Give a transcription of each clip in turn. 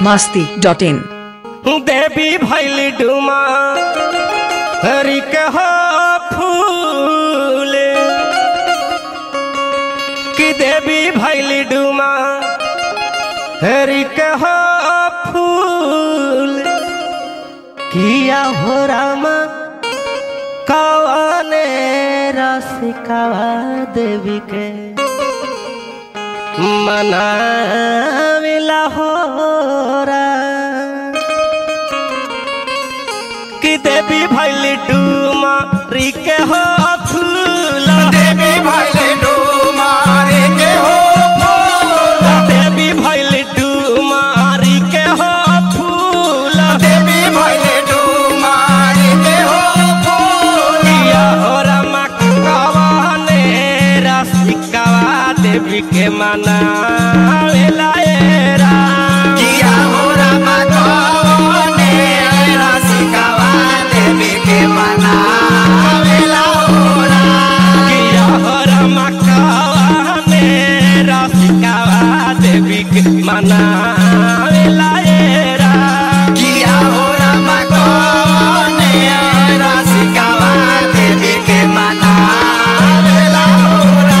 masti dot in. देवी भैल Duma हरि कह फूल कि देवी भैल डुमा हरि कह फूल किया हो रामा कवाने रसिकावा देवी के मनाविला हो रा कि देवी भैल डूमा रिके हो फूल देवी भैले डूमारे के हो फूल देवी भैल डूमा रिके हो फूल देवी भैले डूमारे के हो फूल किया हो रमा कवाने रसिकावा देवी के मना वेलाएरा किया हो रामा कवने रसिकावा देवी के मना वेला होरा किया हो रमा कवाने रसिकावा देवी के मना वेलाएरा किया हो रामा कवने रसिकावा देवी के मना वेला होरा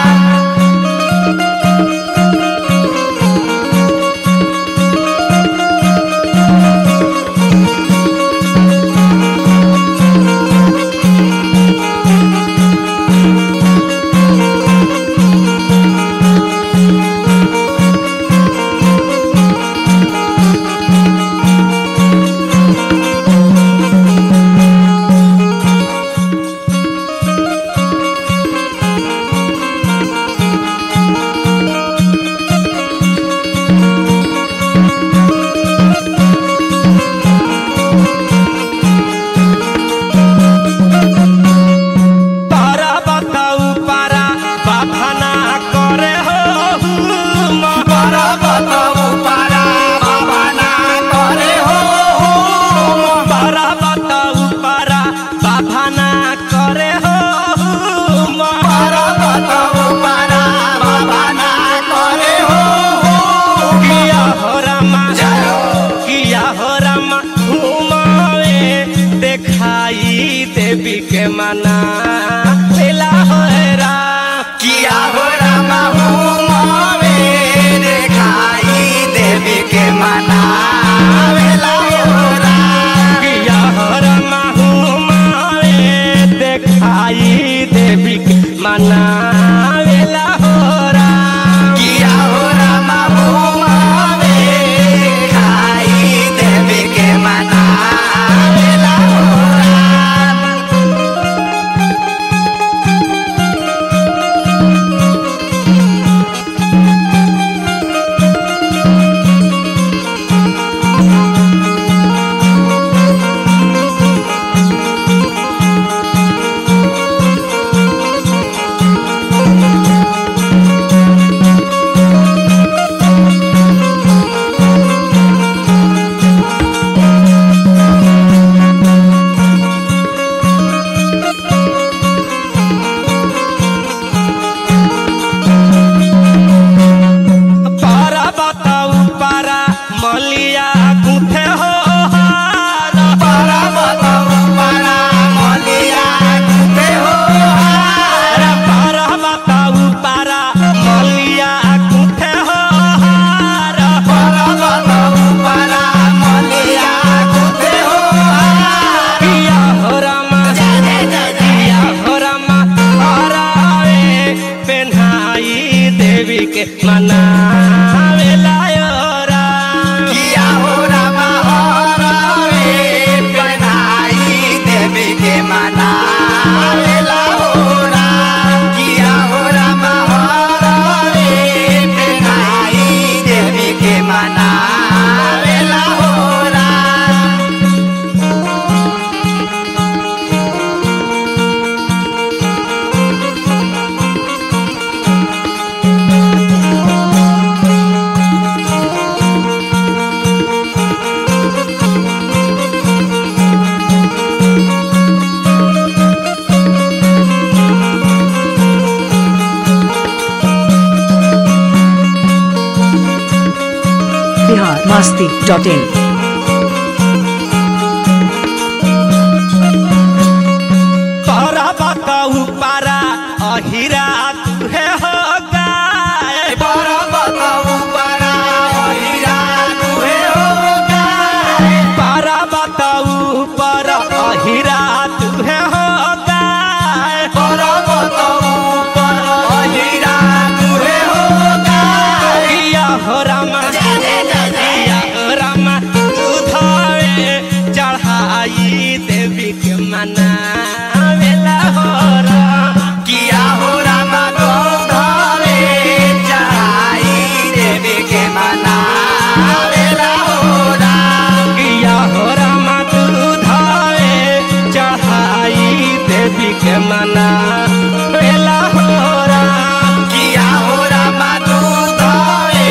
पारा बताऊ पारा बाफाना करे हो पारा बताऊ पारा बाबा ना करे हो पारा बताऊ पारा बाफाना करे हो पारा बताऊ पारा बाबा ना करे हो किया हो रमा जय हो। किया हो रमा घुमावे देखाई देवी के मना मिला हो रा किया हो रामा हुमावे देखाई देवी के मना वेला होरा किया हो रमा घुमावे देखाई देवी के मना मिला हो रा किया हो रामा हुमावे देखाई देवी के मना वेला होरा किया बिहार मस्ती डॉट इन तोरा बताऊ पारा अहिरा तुहे हो गाय पर्वतऊ परा हीरा तुहे हो गाय पारा बताऊ पर अहिरा तुहे हो गाय पर्वतऊ परा हीरा तुहे हो गाय किया हो रामा किया हो रामा तू धावे चढ़ाई देवी के मना वेला हो राम किया हो राम गोधरे चढ़ाई देवी के मना वेला हो राम किया हो रामा तू धावे चढ़ाई देवी के मना वेला हो राम किया हो राम गोधरे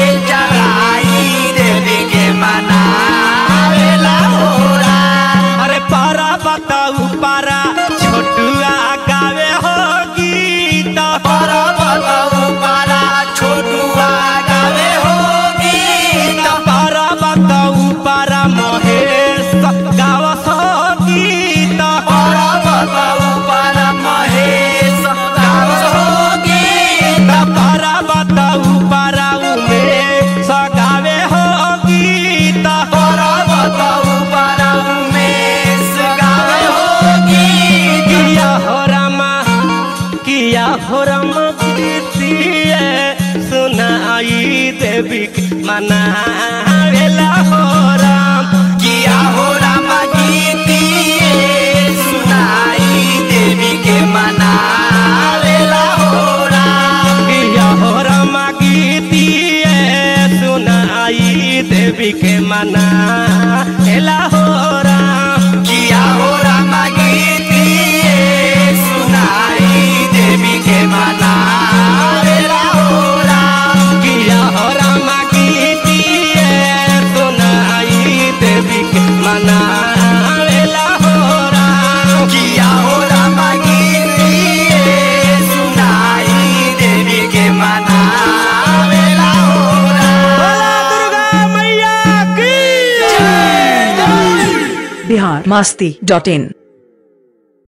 चढ़ाई देवी के मना वेला हो राम अरे पारा बताऊ पारा छोटुआ गावे हो गीत पर्वतऊ परा छोटुआ गावे हो गीत पारा बताऊ पारा महेश गावस हो गीत पर्वतऊ परा महेश गावस हो गीत पारा बताऊ पारा उमेश गावे हो गीत पर्वतऊ परा उमेश गावे हो गीत किया हो रामा किया हो रामा प्रीतिए सुनाई देवी के मना वेला हो राम किया हो राम गीतिए सुनाई देवी के मना वेला हो राम किया हो रामा गीतिए सुनाई देवी के मना वेला हो राम किया हो राम गीतिए सुनाई देवी के मना वेला हो राम किया हो रामा गीतिए सुनाई देवी के मना वेला हो राम किया हो राम गीतिए सुनाई देवी के मना वेला हो राम बोला दुर्गा मैया की बिहार मस्ती डॉट इन